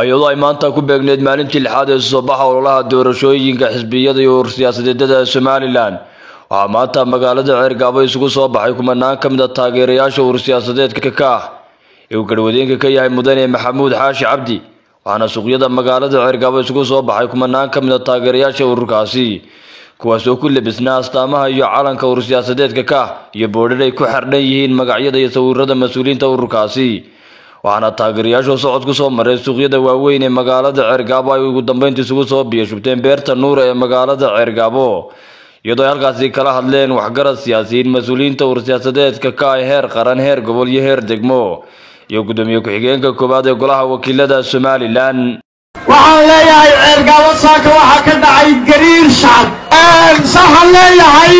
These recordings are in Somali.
iyadoo ay maanta ku beegneyd maalintii lixaad ee soo baxa ololaha doorashooyinka xisbiyada iyo siyaasadeedada somalilan waxaa maanta magaalada ceergaabo isugu soo baxay kumanaan ka mid a taageerayaasha uur siyaasadeedka ka ah ee uu garwadeenka ka yahay mudane maxamuud xaashi cabdi waxaana suuqyada magaalada ceergaabo isugu soo baxay kumanaan ka mid a taageerayaasha ururkaasi kuwaas oo ku labisnaa astaamaha iyo calanka uur siyaasadeedka ka ah iyo boodhar ay ku xardhan yihiin magacyada iyo sawirada mas-uuliyiinta ururkaasi waxaana taageerayaashu socod ku soo maray suuqyada waaweyn ee magaalada ceergaabo ay ugu dambeynta isugu soo biyashubteen beerta nuura ee magaalada ceergaabo iyadoo ay halkaasi kala hadleen waxgarad siyaasiyiin mas-uuliyiinta uur siyaasadeedka ka ah heer qaran heer gobol iyo heer degmo iyo gudoomiye ku-xigeenka koowaad ee golaha wakiilada somalilan waxaan leeyahay ceergaabo saaka waxaa ka dhacay gariir shacab waxaan leeyahay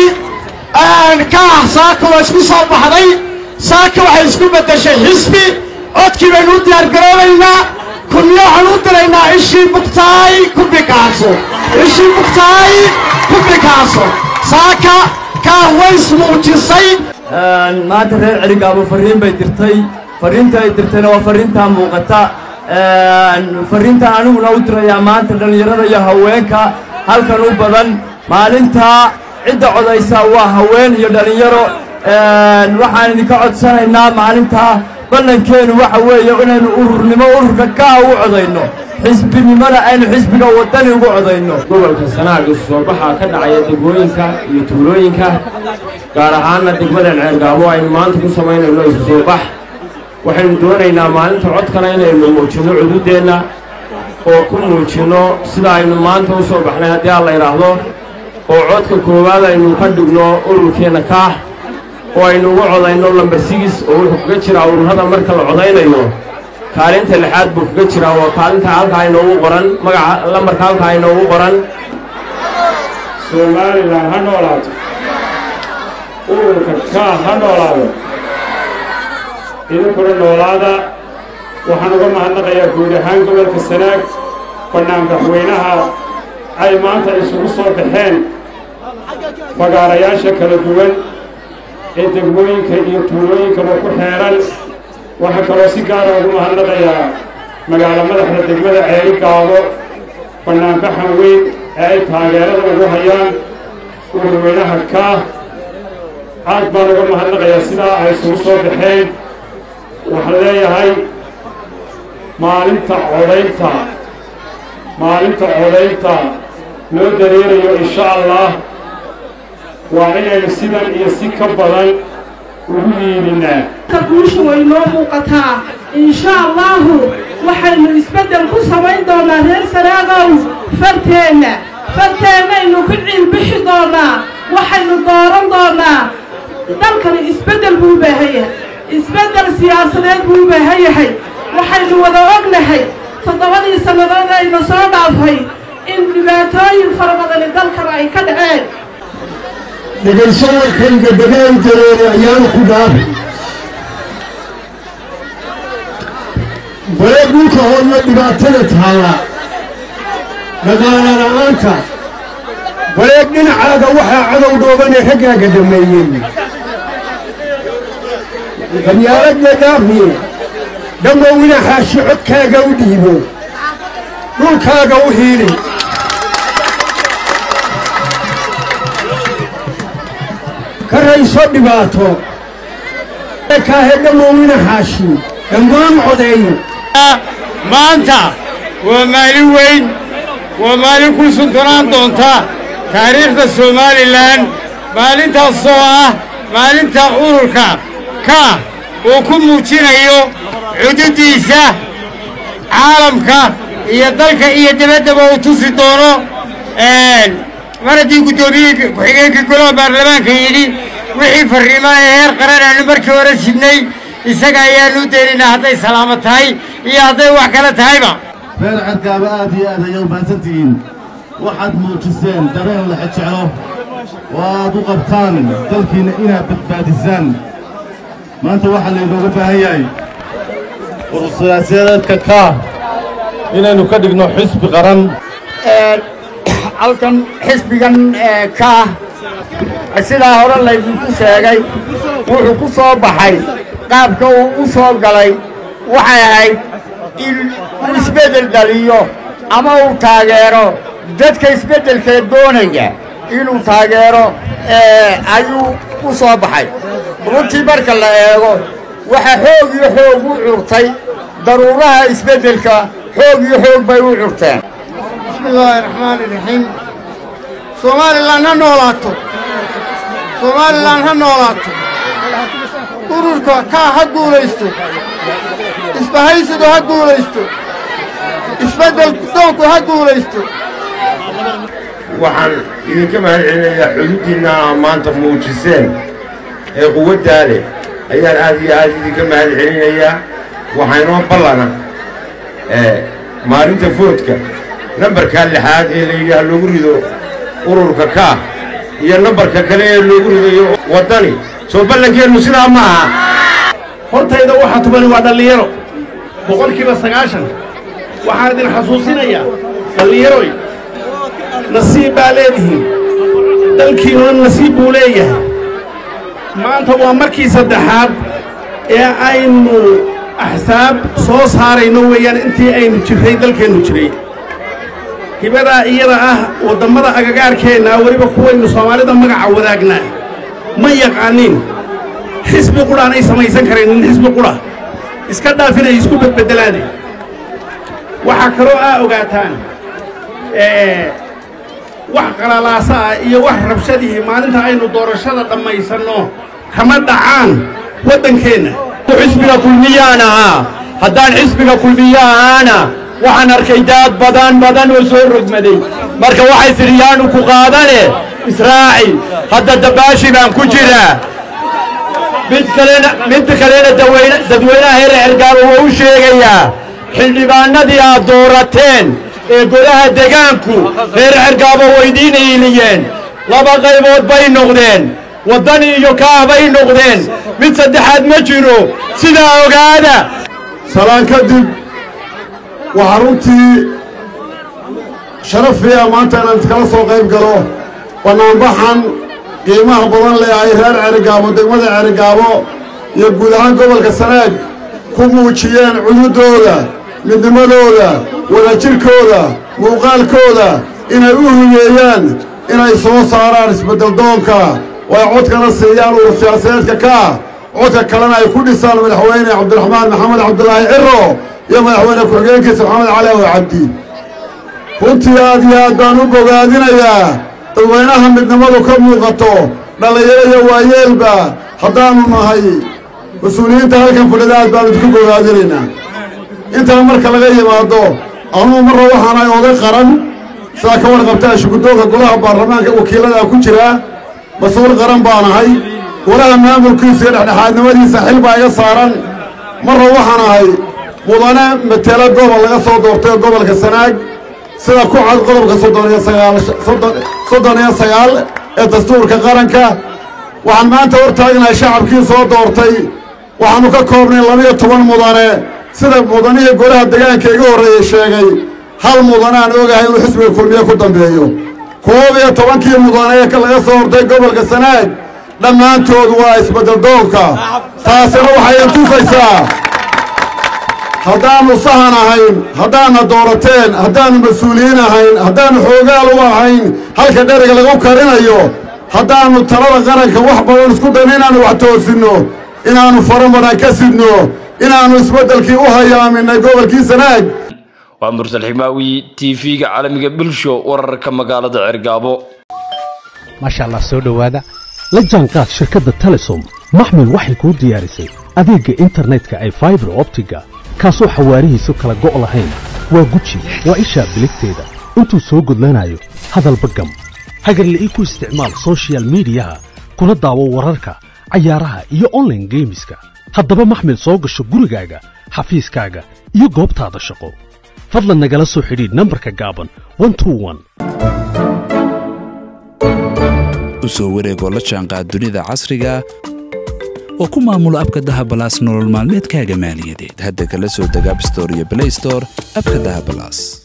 kaah saaka waa isku soo baxday saaka waxay isku beddeshay xisbi codkii baynu u diyaargaroobaynaa kunyo waxaan u diraynaa ishii bugtaay ku bikaaso ishii bugtaay ku bikaaso saaka kaah way ismuujisay maanta reer celigaabo farriin bay dirtay farriinta ay dirtayna waa farriintaa muuqata farriintaan aniguna u dirayaa maanta dhallinyarada iyo haweenka halkan u badan maalintaa cidda codaysa waa haween iyo dhallinyaro waxaan idinka codsanaynaa maalintaa ballankeennu waxa weeye inaynu ururnimo ururka kaa u codayno xisbinimona aynu xisbiga waddani ugu codayno gobolka sanaag isu soo baxaa ka dhacaya degmooyinka iyo tuulooyinka gaar ahaanna degmadan ceergaabo aynu maanta ku samaynayno isu soo bax waxaynu doonaynaa maalinta codkana inaynu muujinno cududeenna oo ku muujinno sida aynu maanta u soo baxnay haddii aan la idhaahdo oo codka koowaad aynu ka dhigno ururkeenna kaah oo aynu ugu codayno lambar sigis oo wuxuu kaga jiraa ururada marka la codaynayo kaalinta lixaad buu kaga jiraa waa kaalinta halkaa inoogu qoran magaca lambarka halkaa inoogu qoran somalilan ha noolaato ururka kaah ha noolaado idinkuna noolaada waxaan uga mahadnaqayaa guud ahaan gobolka sanaag bannaanbaxweynaha ay maanta isugu soo baxeen fagaarayaasha kala duwan ee degmooyinka iyo tuulooyinkaba ku xeeran waxaa kaloo si gaara ugu mahadnaqayaa magaalo madaxda degmada ceeri gaabo bannaanbaxan weyn ee ay taageerada ugu hayaan ururweynaha kaah aad baan uga mahadnaqayaa sidaa ay isugu soo baxeen waxaan leeyahay maalinta codaynta maalinta codaynta loo dareerayo insha allah waa inaynu sidan iyo si ka badan ugu yiidinaa guusha way noo muuqataa insha allahu waxaynu isbeddel ku samayn doonaa reer sanaagow farteenna farteennaynu ku ciilbixi doonaa waxaynu dooran doonaa dalkani isbeddel buu u baahan yahay isbeddel siyaasadeed buu u baahan yahay waxaynu wada ognahay toddobadii sannadood ayna soo dhaafay in dhibaatooyin fara badani dalkan ay ka dhaceen dhegayso warkayga degaan dareere ayaanu ku dhaafi balee dhulka hooyo dhibaatada taalla dhaqaala la'aanta balee dhinacaaga waxaa cadow dhooban ee raggaaga dhameeyey qabyaaladna dhaafiye dhammowina xaashi codkaaga u dhiibo dhulkaaga u hiili ka rayso dhibaato kaahe dhammowina xaashi dhammaan codeeyo maanta waa maalin weyn waa maalin ku suntanaan doonta taariikhda somalilan maalintaasoo ah maalinta ururka kaah uu ku muujinayo xuduuddiisa caalamka iyo dalka iyo dibaddaba uu tusi doono mar haddii guddoomiye ku-xigeenka golaha baarlamaanka yidhi wixii farriimaa ee heer qaran aanu markii hore sidnay isaga ayaanu u daynaynaa hadday salaamo tahay iyo hadday wax kale tahayba reer cergaaba aad iyo aad ayay u mahadsantihiin waxaad muujiseen dareen laxe jeclo oo aad u qabtaan dalkiinna inaad badbaadisaan maanta waxaa laynooga baahan yahay urursiyaasadeedka kaah inaynu ka dhigno xisbi qaran halkan xisbigan kaah sidaa hore laydinku sheegay wuxuu ku soo baxay qaabka uu u soo galay waxay ahayd in uu isbeddel dhaliyo ama uu taageero dadka isbeddelkee doonaya inuu taageero ayuu u soo baxay runtii marka la eego waxa xoog iyo xoog u curtay daruuraha isbeddelka xoog iyo xoog bay u curteen bismillaahi raxmaani raxiim somalilan ha noolaato somalilan ha noolaato ururka kaa ha guulaysto isbahaysigu ha guulaysto isbeddel doonku ha guulaysto waxaan idinka mahad celinayaa xuduuddiinna aa maanta muujiseen ee quwaddaa leh ayaan aad iyo aad idinka mahad celinayaa waxaa inoo ballana maalinta foodka nambarkaa lixaad ee la yidhaah loogu rido ururka kaa iyo nambarka kale ee loogu ridayo waddani soo ballankeennu sidaa ma aha hortayda waxaa tubani waa dhallinyaro boqolkiiba sagaashan waxaan idin xasuusinayaa dhallinyaroy nasiib baa leedihiin dalkiinuna nasiib buu leeyahay maanta waa markii saddexaad ee aynu axsaab soo saarayno weeyaan intii aynu jirray dalkeennu jiray hibadaa iyada ah waddammada agagaarkeennaa weliba kuwaynu soomaalida magaca wadaagnaa ma yaqaaniin xisbi qudhaanay samaysan karaynin xisbi qudha iska dhaafinay isku bedbeddelaane waxaa kaloo aa ogaataan wax qalalaasa ah iyo wax rabshadihii maalinta aynu doorashada dhammaysanno kama dhacaan waddankeenna xisbiga kulmiyaan ahaa haddaan xisbiga kulmiye ahaana waxaan arkay daad badan badan oo soo rogmaday marka waxay tidhi yaanu ku qaadane israaci hadda dabaashi baan ku jiraa mid kalena mid kalena daweyne dadweynaha heer cergaabo waa u sheegayaa xildhibaanadii aad doorateen ee golaha degaanku reer cergaabo waydiin iiliyeen laba qaybood bay noqdeen waddani iyo kaah bay noqdeen mid saddexaad ma jiro sidaa ogaada salaan kadib waxaa runtii sharafiya maanta inaan iskala soo qayb galo bannaanbaxan qiimaha badan leh ay reer cerigaabo degmada cerigaabo iyo guud ahaan gobolka sanaag ku muujiyeen cududdooda midnimadooda wadajirkooda muuqaalkooda inay u huyeeyaan inay soo saaraan isbeddeldoonka oo ay codkana siiyaan urur siyaasadeedka ka ah codka kalena ay ku dhisaan madaxweyne cabdiraxmaan maxamed cabdulaahi ciro iyo madaxweyne ku-xigeenkiisa maxamed cali aw cabdi runtii aad iyo aad baan u bogaadinayaa dadweynaha midnimadu ka muuqato dhallinyaro iyo waayeelba haddaannu nahay mas-uuliyiinta halkan fadhida aad baanu idinku bogaadinaynaa intaa marka laga yimaado anugu marra waxaanahay oday qaran sidaa ka warqabtaa shuguddoonka golaha baarlamaanka wakiilladaa ku jiraa mas-uul qaran baanahay golaha maamulkiisa iyo dhexdhexaadnimadiisa xil baa iga saaran marra waxaan ahay mudane matelo gobol laga soo doortay gobolka sanaag sida ku cad qodobka soddon iyo sagaal soddon iyo sagaal ee dastuurka qaranka waxaan maanta hor taagnahay shacabkii soo doortay waxaannu ka koobnay labiyo toban mudane sida mudanihii golaha degaanka iga horreeyey sheegay hal mudane aan ogahay inuu xisbiga kulmiye ku dambeeyo koob iyo tobankii mudane ee laga soo hortay gobolka sanaag dhammaantood waa isbeddeldoonka taasina waxay intusaysaa haddaannu sahan ahayn haddaanna doorateen haddaannu mas-uuliyiin ahayn haddaannu xoogaal u ahayn halka dheriga lagu karinayo haddaannu talada qaranka wax badan isku dayno inaannu wax toosinno inaannu faro badan ka sidno inaannu isbeddelkii u hayaaminay gobolkii sanaag waa mursal ximaawi t v-ga caalamiga bulsho wararka magaalada cergaabo maasha allah soo dhowaada la jaanqaad shirkadda telesom maxmil waxay kuu diyaarisay adeegga internetka ay faibar optiga kaasoo xawaarihiisu kala go' lahayn waa guji waa ishaa biligteeda intuu soo gudlanayo hadalba gam hagarle ii ku isticmaal sochial midiyaha kuna daawo wararka cayaaraha iyo onlaine geemiska haddaba maxmil soo gasho gurigaaga xafiiskaaga iyo goobtaada shaqo fadlan nagala soo xidhiidh nambarka gaaban u soo wareegoo la jaanqaad dunida casriga oo ku maamulo abka dahabalaas nolol maalmeedkaaga maaliyadeed hadda kala soo deg abstore iyo blaystore abka dahabalaas